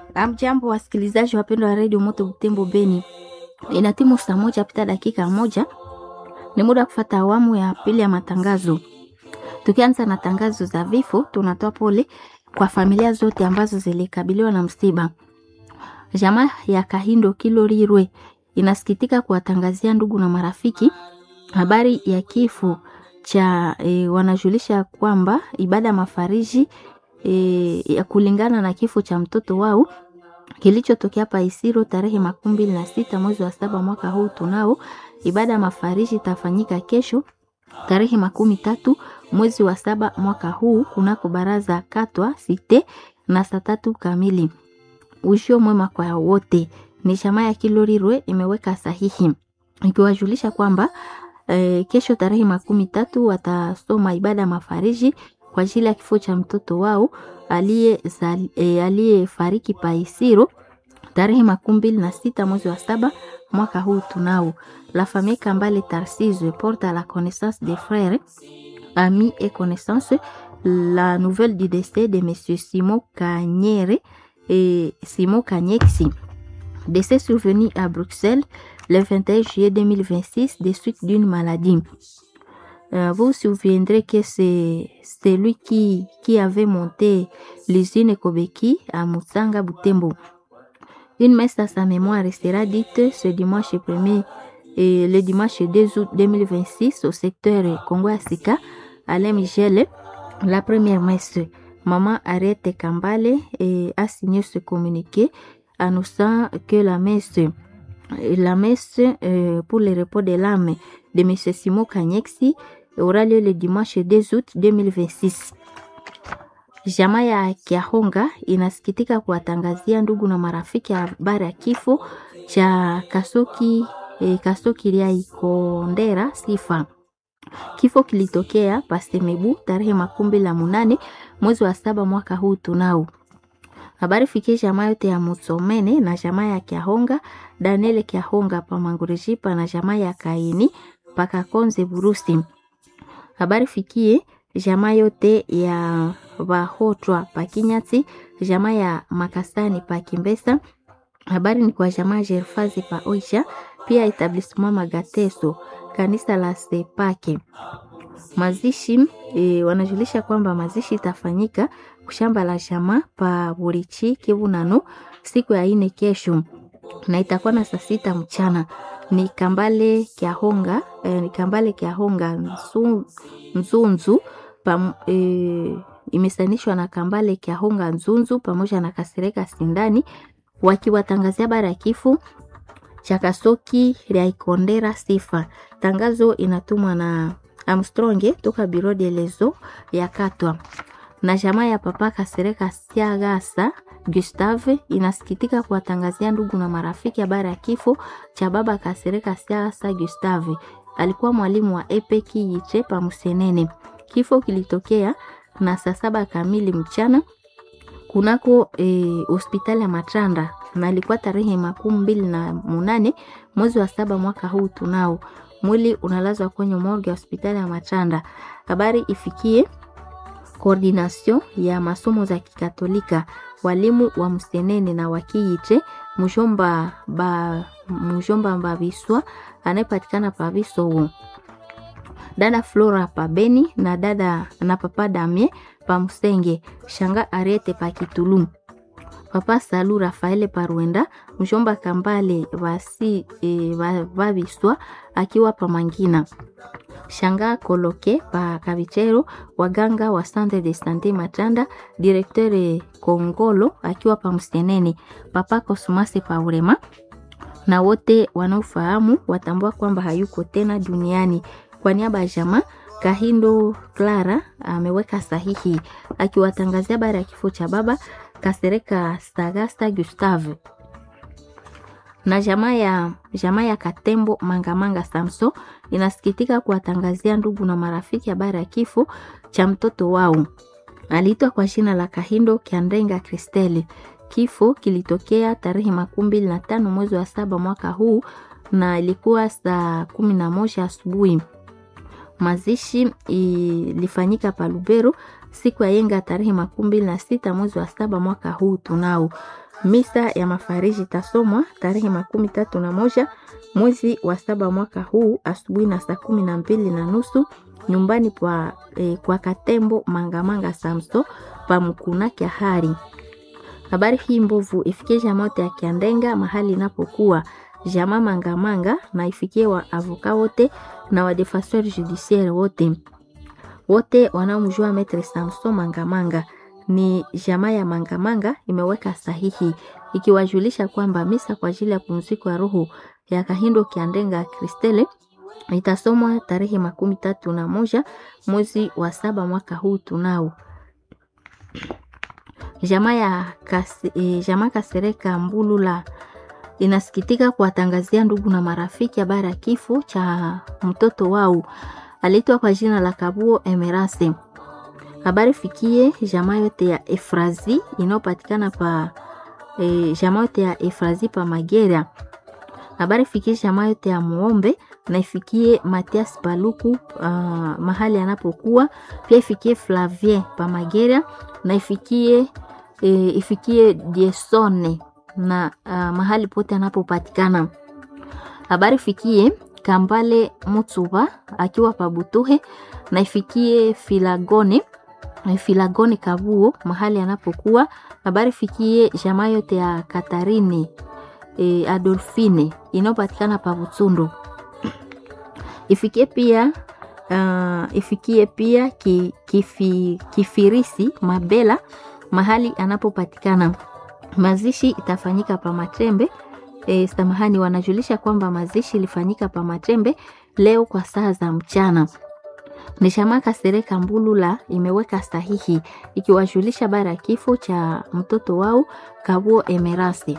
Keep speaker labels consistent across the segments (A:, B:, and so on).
A: Amjambo wasikilizaji wapendwa wa redio Moto Butembo Beni, ina timu saa moja pita dakika moja, ni muda wa kufata awamu ya pili ya matangazo. Tukianza na tangazo za vifo, tunatoa pole kwa familia zote ambazo zilikabiliwa na msiba. Jamaa ya Kahindo Kilorirwe inasikitika kuwatangazia ndugu na marafiki habari ya kifo cha e, wanajulisha kwamba ibada ya mafariji e, ya kulingana na kifo cha mtoto wao kilichotokea Paisiro tarehe makumi mbili na sita mwezi wa saba mwaka huu. Tunao ibada ya mafariji itafanyika kesho tarehe makumi tatu mwezi wa saba mwaka huu kunako baraza katwa site na saa tatu kamili. Ushio mwema kwa wote. Ni chama ya Kilorirwe imeweka sahihi ikiwajulisha kwamba e, kesho tarehe makumi tatu watasoma ibada ya mafariji kwa ajili ya kifo cha mtoto wao aliyefariki e, Paisiro tarehe makumi mbili na sita mwezi wa saba mwaka huu. Tunao la famille Kambale Tarsise porte à la connaissance des frères amis et connaissances la nouvelle du décès de monsieur Simon Kanyere et Simon Kanyexi décès survenu à Bruxelles le 21 juillet 2026 des suites d'une maladie. Euh, vous vous souviendrez que c'est celui qui, qui avait monté l'usine Kobeki à Mutsanga Butembo. Une messe à sa mémoire sera dite ce dimanche 1er et le dimanche 2 août 2026 au secteur Congo Asika à Michel. La première messe, Maman Arrête Kambale et a signé ce communiqué annonçant que la messe la messe euh, pour le repos de l'âme de M. Simon Kanyexi aura lieu le dimanche 2 août 2026. Jamaa ya Kiahonga inasikitika kuwatangazia ndugu na marafiki habari ya kifo cha Kasoki eh, Kasoki Liai Kondera Sifa. Kifo kilitokea Pasemebu tarehe makumi la munane mwezi wa saba mwaka huu. Tunao habari fikie jamaa yote ya Musomene na jamaa ya Kiahonga Daniel Kiahonga pa Mangurejipa na jamaa ya Kaini pakakonze Burusi. Habari fikie jamaa yote ya Bahotwa pa Kinyati, jamaa ya Makasani pa Kimbesa. Habari ni kwa jamaa Jerfazi pa Oisha, pia etablissement Magateso, kanisa la Sepake. Mazishi e, wanajulisha kwamba mazishi itafanyika kushamba la jamaa pa Burichi Kivu Nano siku ya ine kesho na itakuwa na saa sita mchana. Ni Kambale Kiahonga eh, ni Kambale Kiahonga nzu, Nzunzu pam, eh, imesanishwa na Kambale Kiahonga Nzunzu pamoja na Kasereka Sindani wakiwatangazia habari ya kifo cha Kasoki Lyaikondera Sifa. Tangazo inatumwa na Armstrong toka Biro de Lezo ya Katwa na jamaa ya Papa Kasereka Siagasa Gustave inasikitika kuwatangazia ndugu na marafiki habari ya kifo cha baba Kasereka Siagasa Gustave. Alikuwa mwalimu wa Epeki Yiche pa Musenene. Kifo kilitokea na saa saba kamili mchana kunako hospitali e, ya Matanda na ilikuwa tarehe makumi mbili na munane mwezi wa saba mwaka huu. Tunao mwili unalazwa kwenye morgue ya hospitali ya Matanda. Habari ifikie koordination ya masomo za Kikatolika, walimu wa Msenene na wakiite mjomba ba mjomba Mbabiswa anayepatikana Paviso, dada Flora Pabeni na dada na papa Damie pa Msenge, shanga Arete pa Kitulu, papa Salu Rafaele Parwenda, mjomba Kambale vasi e, Vaviswa akiwa pa Mangina shanga Koloke pa Kavichero, waganga wa Centre de Sante Matanda, directeur Kongolo akiwa pa Msenene, papa Kosumase pa Urema, na wote wanaofahamu watambua kwamba hayuko tena duniani. Kwa niaba ya jamaa Kahindo Clara ameweka sahihi akiwatangazia habari ya kifo cha baba Kasereka Sagasta Gustave na jamaa ya jamaa ya Katembo Mangamanga Samso inasikitika kuwatangazia ndugu na marafiki habari ya kifo cha mtoto wao. Aliitwa kwa jina la Kahindo Kiandenga Kristeli. Kifo kilitokea tarehe makumi mbili na tano mwezi wa saba mwaka huu na ilikuwa saa kumi na moja asubuhi. Mazishi ilifanyika pa Lubero siku ya yenga tarehe makumi mbili na sita mwezi wa saba mwaka huu tunao. Misa ya mafariji itasomwa tarehe makumi tatu na moja mwezi wa saba mwaka huu asubuhi na saa kumi na mbili na nusu nyumbani kwa, eh, kwa Katembo Mangamanga Samso pa Mkuna Kyahari. Habari hii mbovu ifikie jamaa yote ya Kiandenga mahali inapokuwa jamaa Mangamanga na ifikie wa avoka wote na wa defenseur judiciaire wote wote wanaomjua Maitre Samson Mangamanga. Ni jamaa ya Mangamanga imeweka sahihi ikiwajulisha kwamba misa kwa ajili ya pumziko ya roho ya Kahindo Kiandenga Kristele itasomwa tarehe makumi tatu na moja mwezi wa saba mwaka huu tunao. Jamaa ya kasi, e, jamaa Kasereka Mbulula inasikitika kuwatangazia ndugu na marafiki habari ya kifo cha mtoto wao aliitwa kwa jina la Kabuo Emerase. Habari fikie jamaa yote ya Efrazi inayopatikana pa e, jamaa yote ya Efrazi pa Magera. Habari fikie jamaa yote ya Muombe na ifikie Matias Paluku uh, mahali anapokuwa pia ifikie Flavien pa Magera na ifikie e, ifikie Diesone na uh, mahali pote anapopatikana. Habari fikie Kambale Mutsuba akiwa pabutuhe na ifikie Filagone Filagone Kabuo mahali anapokuwa. Habari fikie jamaa yote ya Katarini e, Adolfine inayopatikana pa Butsundu. Ifikie pia uh, ifikie pia ki, kifi, Kifirisi Mabela mahali anapopatikana. Mazishi itafanyika pa Matembe. E, samahani, wanajulisha kwamba mazishi ilifanyika pa Matembe leo kwa saa za mchana. Ni jamaa Kasereka Mbulula imeweka sahihi ikiwajulisha bara ya kifo cha mtoto wao Kabuo Emerasi.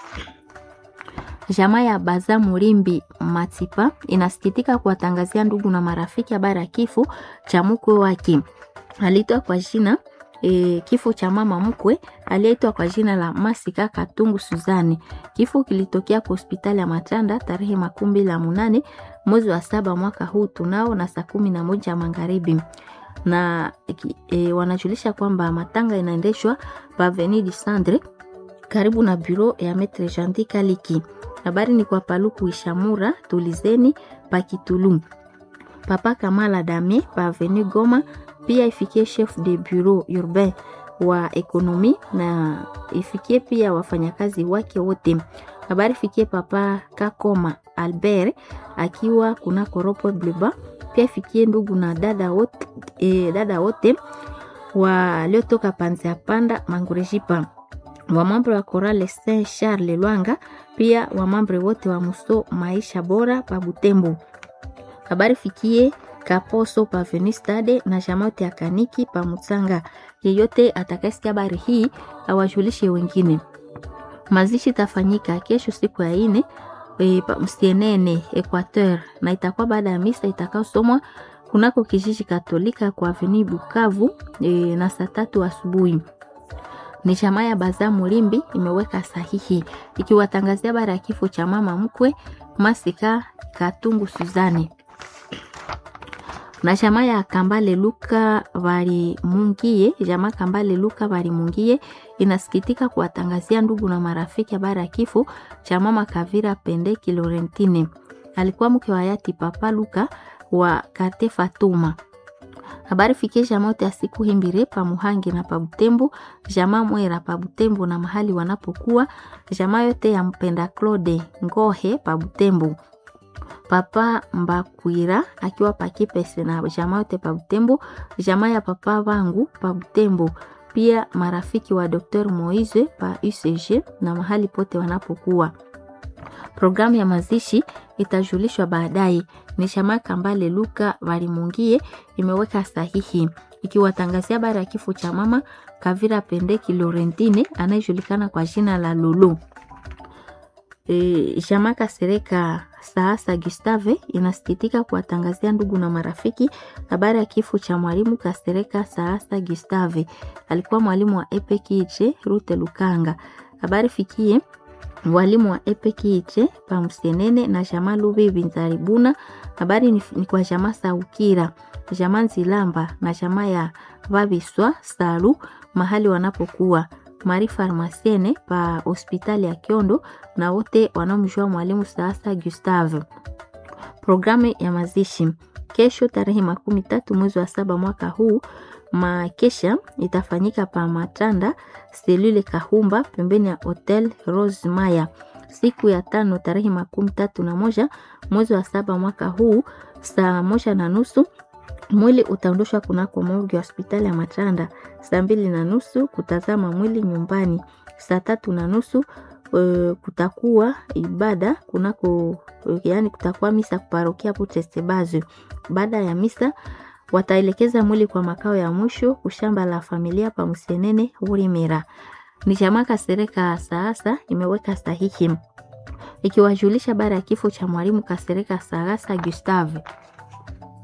A: Jamaa ya Baza Murimbi Matipa inasikitika kuwatangazia ndugu na marafiki habari ya kifo cha mkwe wake aliitwa kwa jina e, kifo cha mama mkwe aliyeitwa kwa jina la Masika Katungu Suzani. Kifo kilitokea kwa hospitali ya Matanda tarehe makumi mbili na munane mwezi wa saba mwaka huu tunao na saa kumi na moja magharibi na e, wanajulisha kwamba matanga inaendeshwa pa Avenue du Centre karibu na bureau ya Maitre Jandi Kaliki. Habari ni kwa Paluku Ishamura tulizeni pa Kitulu. Papa Kamala Dame pa Avenue Goma pia ifikie chef de bureau urbain wa ekonomi na ifikie pia wafanyakazi wake wote. Habari fikie papa Kakoma Albert akiwa kuna koropo bleba, pia ifikie ndugu na dada wote, e, dada wote waliotoka panzi ya panda mangurejipa wamambre wa Korale Saint Charles Lwanga, pia wamambre wote wa Muso maisha bora pa Butembo. Habari fikie Kaposo pa Venistade na jamote ya Kaniki pa Mutsanga. Yeyote atakayesikia habari hii awajulishe wengine. Mazishi tafanyika kesho siku ya ine e, Msienene Equateur, na itakuwa baada ya misa itakayosomwa kunako kijiji Katolika kwa Avenue Bukavu e, na saa tatu asubuhi. Ni chama ya Baza Mulimbi imeweka sahihi ikiwatangazia habari ya kifo cha mama mkwe Masika Katungu Suzani na chama ya Kambale Luka bali mungie jamaa Kambale Luka bali mungie inasikitika kuwatangazia ndugu na marafiki habari ya kifo cha mama Kavira Pendeki Lorentine. Alikuwa mke wa hayati Papa Luka wa Kate Fatuma. Habari fikie jamaa yote ya siku himbire pa Muhangi na pa Butembo, jamaa Mwera pa Butembo na mahali wanapokuwa, jamaa yote ya mpenda Claude Ngohe pa Butembo. Papa Mbakwira akiwa pakipese na jamaa yote pa Butembo, jamaa ya papa wangu pa Butembo, pia marafiki wa Dr. Moise pa UCG na mahali pote wanapokuwa. Programu ya mazishi itajulishwa baadaye. Ni jamaa Kambale Luka Varimungie imeweka sahihi ikiwatangazia habari ya kifo cha mama Kavira Pendeki Lorentine anayejulikana kwa jina la Lulu. E, jamaa Kasereka Saasa Gustave inasikitika kuwatangazia ndugu na marafiki habari ya kifo cha mwalimu Kasereka Saasa Gustave. Alikuwa mwalimu wa EPKJ Rute Lukanga. Habari fikie walimu wa epekiiche pamusenene na jama lubibi nzaribuna habari ni, ni kwa jama saukira jama nzilamba na jama ya vabiswa salu mahali wanapokuwa mari farmasiene pa hospitali ya kiondo na wote wanaomjua mwalimu sasa gustave programu ya mazishi kesho tarehe makumi tatu mwezi wa saba mwaka huu makesha itafanyika pa matanda selule kahumba pembeni ya hotel rose maya siku ya tano tarehe makumi tatu na moja mwezi wa saba mwaka huu saa moja na nusu mwili utaondoshwa kunako morgi ya hospitali ya matanda saa mbili na nusu kutazama mwili nyumbani saa tatu na nusu uh, kutakuwa ibada kunako yani kutakuwa misa kuparokia putestebazo baada ya misa wataelekeza mwili kwa makao ya mwisho kushamba la familia pa Musenene Urimera. Ni jamaa Kasereka Saasa imeweka sahihi ikiwajulisha baada ya kifo cha mwalimu Kasereka Saasa Gustave.